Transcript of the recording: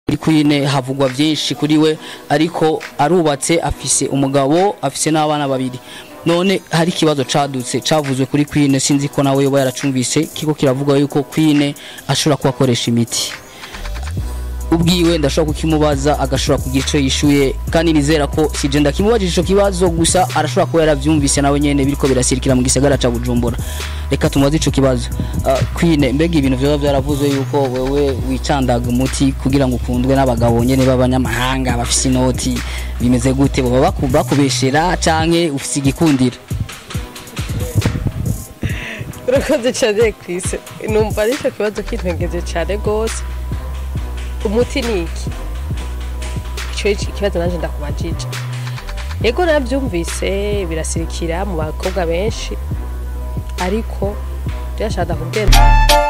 kuri Queen havugwa byinshi kuri we ariko arubatse afise umugabo afise n'abana babiri none hari ikibazo cadutse cavuzwe kuri Queen sinzi ko nawe yoba yaracumvise kiko kiravuga yuko Queen ashobora kuba akoresha imiti ubwiwe ndashobora kukimubaza agashobora kugira ico yishuye kandi nizera ko sije ndakimubajije ico kibazo gusa arashobora kuba yaravyumvise nawe nyene biriko birasirikira mu gisagara ca Bujumbura reka tumubaze ico kibazo uh, Queen mbega ibintu vyoba vyaravuzwe yuko wewe wicandaga umuti kugira ngo ukundwe n'abagabo nyene b'abanyamahanga bafise inoti bimeze gute boba baku- bakubeshera canke ufise igikundiro urakoze cyane kwise numva aricyo kibazo kintegereje cyane rwose umuti ni iki icyo iki- ikibazo nanjye ndakubajije yego nabyumvise birasirikira mu bakobwa benshi ariko byashaka kubwira